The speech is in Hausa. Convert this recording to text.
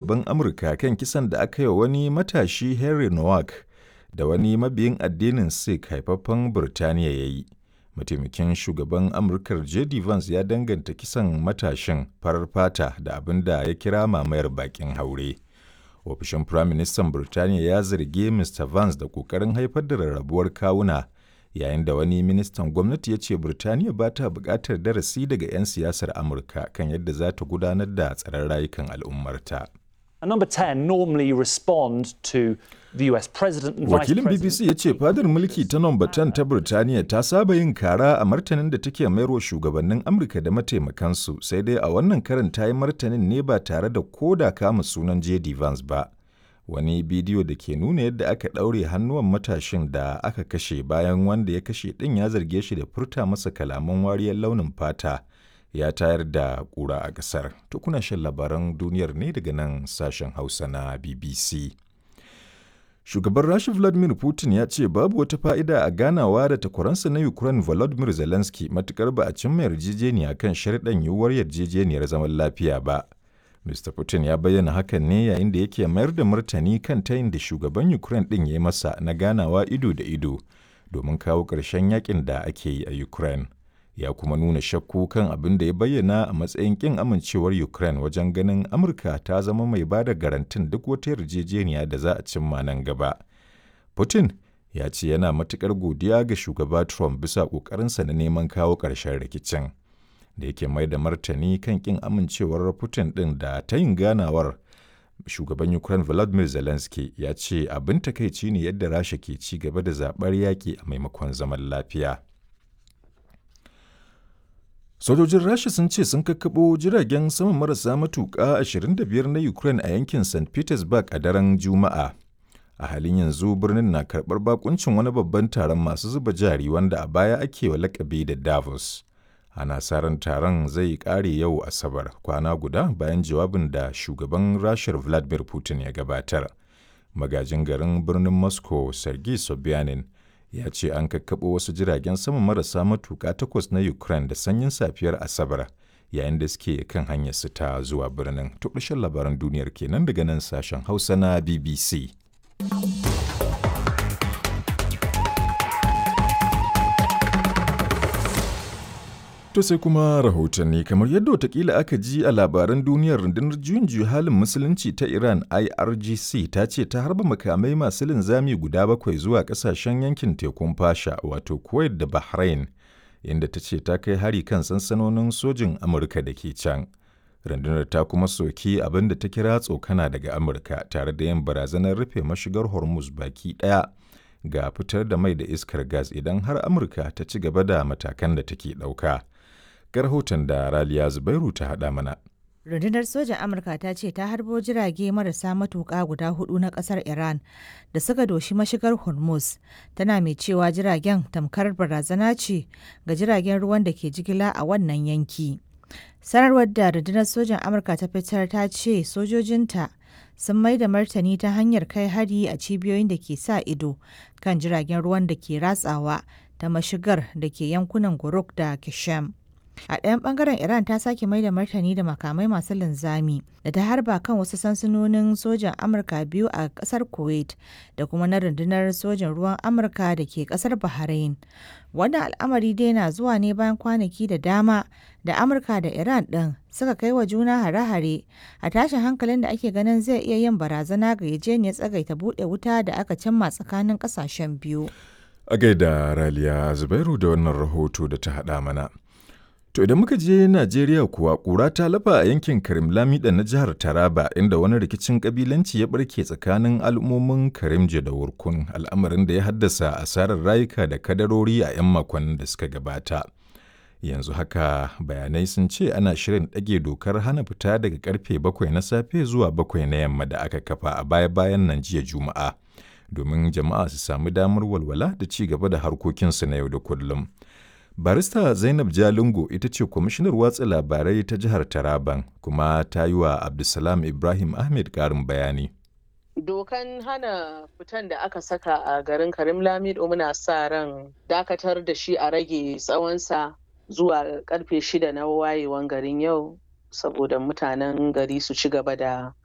shugaban Amurka kan kisan da aka yi wa wani matashi Henry Nowak da wani mabiyin addinin Sikh haifaffen Birtaniya ya yi. Mataimakin shugaban Amurkar J.D. Vance ya danganta kisan matashin farar fata da abin da ya kira mamayar bakin haure. Ofishin Firaministan Birtaniya ya zargi Mr. Vance da ƙoƙarin haifar da rarrabuwar kawuna yayin da wani ministan gwamnati ya ce Birtaniya ba ta buƙatar darasi daga 'yan siyasar Amurka kan yadda za ta gudanar da tsaron rayukan al'ummarta. And number 10 normally respond to the US president and Wakilin vice BBC ya ce fadar mulki ta nomba 10 ta Birtaniya ta saba yin kara a martanin da take mayarwa shugabannin Amurka da mataimakansu sai dai a wannan karin ta yi martanin ne ba tare da koda kama sunan J.D. Vance ba. Wani bidiyo da ke nuna yadda aka ɗaure hannuwan matashin da aka kashe bayan wanda ya kashe ɗin ya zarge shi da furta masa kalaman wariyar launin fata ya tayar da ƙura a ƙasar. To kuna shan labaran duniyar ne daga nan sashen Hausa na BBC. Shugaban Rasha Vladimir Putin ya ce babu wata fa'ida a ganawa da takwaransa na Ukraine Volodymyr Zelensky matukar ba a cimma yarjejeniya kan sharɗan yiwuwar yarjejeniyar zaman lafiya ba. Mr. Putin ya bayyana hakan ne yayin da yake mayar da martani kan tayin da shugaban Ukraine ɗin ya yi masa na ganawa ido da ido domin kawo ƙarshen yakin da ake yi a Ukraine. Ya kuma nuna shakku kan abin da ya bayyana a matsayin ƙin amincewar Ukraine wajen ganin Amurka ta zama mai ba da garantin duk wata yarjejeniya da za a cimma nan gaba. Putin ya ce yana matuƙar godiya ga shugaba Trump bisa ƙoƙarinsa na neman kawo ƙarshen rikicin. da yake mai da martani kan kin amincewar Putin ɗin da ta yin ganawar shugaban Ukraine Volodymyr Zelensky ya ce abin takaici ne yadda Rasha ke ci gaba da zaɓar yaƙi a maimakon zaman lafiya. Sojojin Rasha sun ce sun kakkaɓo jiragen sama marasa matuƙa 25 na Ukraine a yankin St. Petersburg a daren Juma'a. A halin yanzu birnin na karɓar bakuncin wani babban taron masu zuba jari wanda a baya ake wa lakabi da Davos. ana sa ran taron zai kare yau asabar kwana guda bayan jawabin da shugaban rashar vladimir putin ya gabatar magajin garin birnin moscow sergei sobyanin ya ce an kakkaɓo wasu jiragen sama marasa matuƙa takwas na ukraine da sanyin safiyar asabar yayin da suke kan hanyar su ta zuwa birnin to labaran duniyar kenan daga nan sashen hausa na bbc To sai kuma rahotanni kamar yadda watakila aka ji a labaran duniyar rundunar juyin juyi halin musulunci ta Iran IRGC ta ce ta harba makamai masu linzami guda bakwai zuwa kasashen yankin tekun fasha wato Kuwait da Bahrain inda ta ce ta kai hari kan sansanonin sojin Amurka da ke can. Rundunar ta kuma soki abin da ta kira tsokana daga Amurka tare da yin barazanar rufe mashigar Hormuz baki ɗaya ga fitar da mai da iskar gas idan har Amurka ta ci gaba da matakan da take ɗauka. ga rahoton da Raliya Zubairu ta haɗa mana. Rundunar sojan Amurka ta ce ta harbo jirage marasa matuƙa guda hudu na ƙasar Iran da suka doshi mashigar Hormuz, tana mai cewa jiragen tamkar barazana ce ga jiragen ruwan da ke jigila a wannan yanki. Sanarwar da rundunar sojan Amurka ta fitar ta ce sojojinta sun mai da martani ta hanyar kai hari a cibiyoyin da ke sa ido kan jiragen ruwan da ke ratsawa ta mashigar da ke yankunan Guruk da Kishem. A ɗayan ɓangaren Iran ta sake mai da martani da makamai masu linzami da ta harba kan wasu sansanonin sojan Amurka biyu a ƙasar Kuwait da kuma na rundunar sojan ruwan Amurka da ke ƙasar Bahrain. Wannan al'amari dai na zuwa ne bayan kwanaki da dama da Amurka da Iran ɗin suka kai wa juna hare-hare a tashin hankalin da ake ganin zai iya yin barazana ga yajeniyar tsagaita buɗe wuta da aka cimma tsakanin ƙasashen biyu. A gaida Raliya Zubairu da wannan rahoto da ta haɗa mana. To idan muka je Najeriya kuwa ƙura ta lafa a yankin Karim Lamida na jihar Taraba inda wani rikicin kabilanci ya barke tsakanin al'ummomin Karimje da Wurkun al'amarin da ya haddasa asarar rayuka da kadarori a 'yan makonnin da suka gabata. Yanzu haka bayanai sun ce ana shirin ɗage dokar hana fita daga karfe bakwai na safe zuwa bakwai na yamma da aka kafa a baya-bayan nan jiya Juma'a domin jama'a su sami damar walwala da ci gaba da harkokinsu na yau da kullum. Barista Zainab Jalingo ita ce kwamishinar watsa labarai ta jihar Taraban kuma ta yi wa Abdulsalam Ibrahim Ahmed ƙarin bayani. Dokan hana fitan da aka saka a garin Karim Lamido muna sa ran dakatar da shi a rage tsawonsa zuwa karfe shida na wayewan garin yau saboda mutanen gari su ci gaba da